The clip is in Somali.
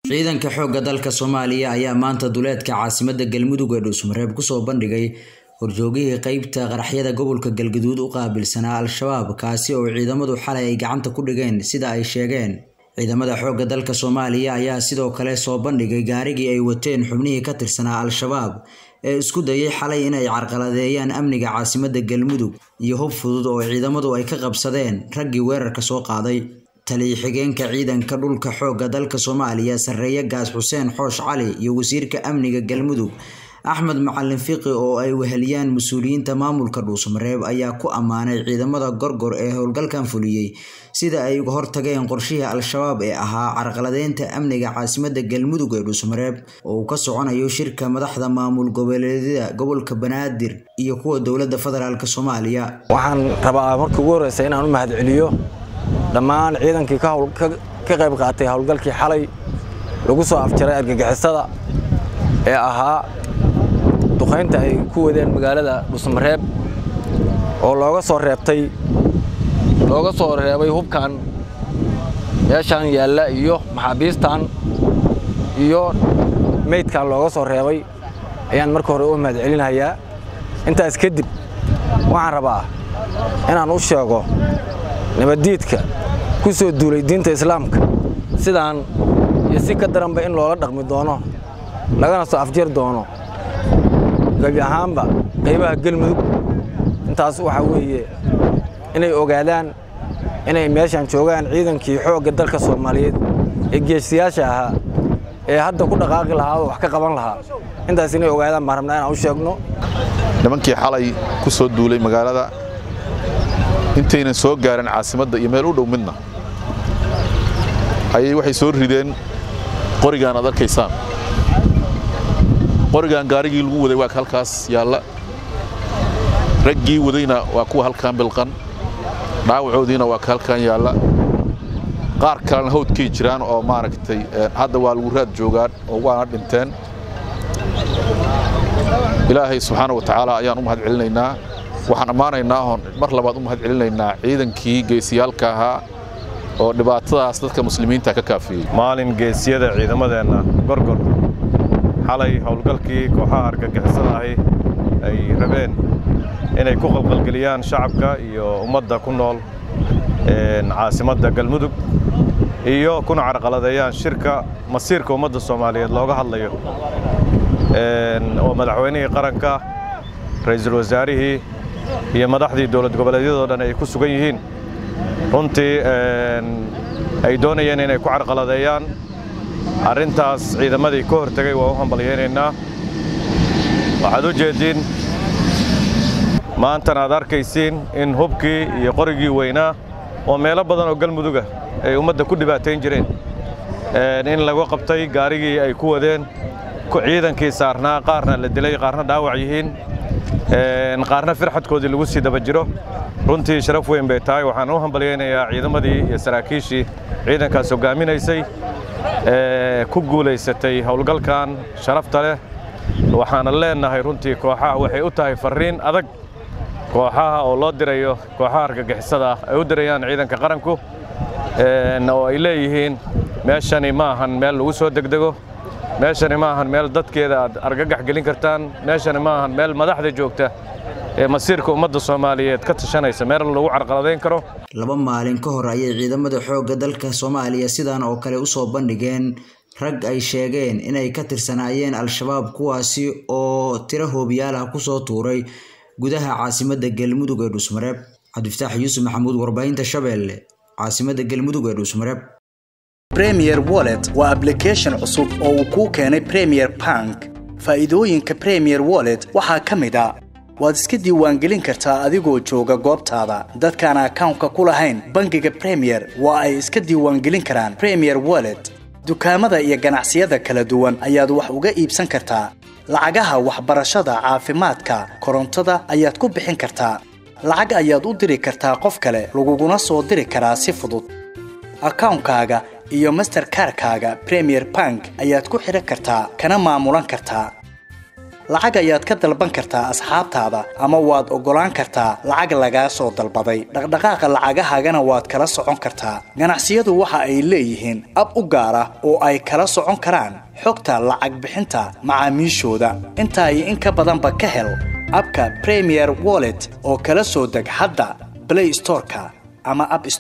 ciidanka xoogga dalka soomaaliya ayaa maanta duleedka caasimada galmudug ee dhuusmareeb kusoo bandhigay horjoogihii qeybta qaraxyada gobolka galgaduud u qaabilsanaa al-shabaab kaasi oo ciidamadu xalay ay gacanta ku dhigeen sida ay sheegeen ciidamada xoogga dalka soomaaliya ayaa sidoo kale soo bandhigay gaarigii ay wateen xubnihii ka tirsanaa al-shabaab ee isku dayay xalay inay carqaladeeyaan amniga caasimada galmudug iyo hub fudud oo ciidamadu ay ka qabsadeen raggii weerarka soo qaaday taliya xigeenka ciidanka dhulka xoogga dalka soomaaliya sarreeye gaas xuseen xoosh cali iyo wasiirka amniga galmudug axmed macalin fiqi oo ay weheliyaan mas-uuliyiinta maamulka dhuusmareeb ayaa ku ammaanay ciidamada gorgor ee howlgalkan fuliyey sida ay uga hortageen qorshihii al-shabaab ee ahaa carqaladeynta amniga caasimada galmudug ee dhuusmareeb oo uu ka soconayo shirka madaxda maamul goboleedyada gobolka banaadir iyo kuwa dowladda federaalk soomaaliya waxaan rabaa markii ugu horreysa inaan u mahadceliyo dhammaan ciidankii ka qayb qaatay howlgalkii xalay lagu soo afjaray argagixisada ee ahaa duqaynta ay ku wadeen magaalada dhuusmareeb oo looga soo reebtay looga soo reebay hubkan meeshaan yaalla iyo maxaabiistan iyo meydkan looga soo reebay ayaan marka hore u mahadcelinayaa intaas kadib waxaan rabaa inaan u sheego nabaddiidka ku soo duulay diinta islaamka sidaan iyo si ka daranba in loola dhaqmi doono lagana soo afjari doono gebi ahaanba qaybaha gelmudug intaas waxaa weeye inay ogaadaan inay meeshaan joogaan ciidankii xoogga dalka soomaaliyeed ee geesiyaasha ahaa ee hadda ku dhaqaaqi lahaa oo wax ka qaban lahaa intaas inay ogaadaan baan rabnaa inaan u sheegno nimankii xalay ku soo duulay magaalada intaynan soo gaarin caasimadda iyo meel u dhow midna ayay waxay soo rideen qorigaan aad arkaysaan qorigaan gaarigii lagu waday waa halkaas yaalla raggii wadayna waa kuwa halkaan bilqan dhaawacoodiina waa ka halkaan yaalla qaar kalena hawdkay jiraan oo maaragtay hadda waa lagu raad joogaan oo waana dhinteen ilaahay subxaana wa tacaala ayaan u mahad celinaynaa waxaan ammaanaynaa oon mar labaad u mahad celinaynaa ciidankii geesiyaalka ahaa oo dhibaatadaas dadka muslimiinta ka kaafiyey maalin geesiyada ciidamadeenna gorgor xalay howlgalkii kooxaha argagixisada ahi ay rabeen inay ku qalqalgeliyaan shacabka iyo ummadda ku nool caasimadda galmudug iyo kuna carqaladeeyaan shirka masiirka ummadda soomaaliyeed looga hadlayo oo madaxweynihii qaranka ra'iisul wasaarihii iyo madaxdii dowlad goboleedyadoo dhan ay ku sugan yihiin runtii ay doonayeen inay ku carqaladeeyaan arrintaas ciidamadii ka hortegay waa u hambalyaynaynaa waxaad u jeediin maantana aad arkaysiin in hubkii iyo qorigii weynaa oo meelo badan oo galmuduga ay ummadda ku dhibaatayn jireen in lagu qabtay gaarigii ay ku wadeen ciidankii saarnaa qaarna la dilay qaarna dhaawac yihiin qaarna firxadkoodii lagu sii daba jiro runtii sharaf weyn bay tahay waxaan u hambalyaynayaa ciidamadii iyo saraakiishii ciidankaas hoggaaminaysay ku guulaysatay howlgalkan sharafta leh waxaana leennahay runtii kooxaha waxay u tahay farriin adag kooxaha oo loo dirayo kooxaha argagixisada ah ay u dirayaan ciidanka qaranku oo ay leeyihiin meeshani ma ahan meel lagu soo degdego meeshani ma ahan meel dadkeeda aad argagax gelin kartaan meeshani ma ahan meel madaxda joogta ee masiirka ummadda soomaaliyeed ka tashanaysa meel lagu carqaladayn karo laba maalin ka hor ayay ciidamada xoogga dalka soomaaliya sidan oo kale usoo bandhigeen rag ay sheegeen inay ka tirsanaayeen al-shabaab kuwaasi oo tiro hoobiyaal ah kusoo tuuray gudaha caasimada galmudug ee dhuusmareeb cabdifataax yuusuf maxamuud warbaahinta shabeelle caasimada galmudug ee dhuusmareeb premier wallet waa ablication cusub oo uu kuu keenay premier bank faa'iidooyinka premier wallet waxaa ka mid a waad iska diiwaangelin kartaa adigoo jooga goobtaada dadkaan akawnka ku lahayn bangiga premier waa ay iska diiwaangelin karaan premier wallet dukaamada iyo ganacsiyada kala duwan ayaad wax uga iibsan kartaa lacagaha waxbarashada caafimaadka korontada ayaad ku bixin kartaa lacag ayaad u diri kartaa qof kale laguguna soo diri karaa si fudud akawnkaaga iyo masterkarkaaga premier bank ayaad ku xidhan kartaa kana maamulan kartaa lacag ayaad ka dalban kartaa asxaabtaada ama waad oggolaan kartaa lacag lagaa soo dalbaday dhaqdhaqaaqa lacagahaagana waad kala socon kartaa ganacsiyadu waxa ay leeyihiin ab u gaar ah oo ay kala socon karaan xogta lacag bixinta macaamiishooda intaa iyo in ka badanba ka hel abka premier wallet oo kala soo deg hadda play storeka ama app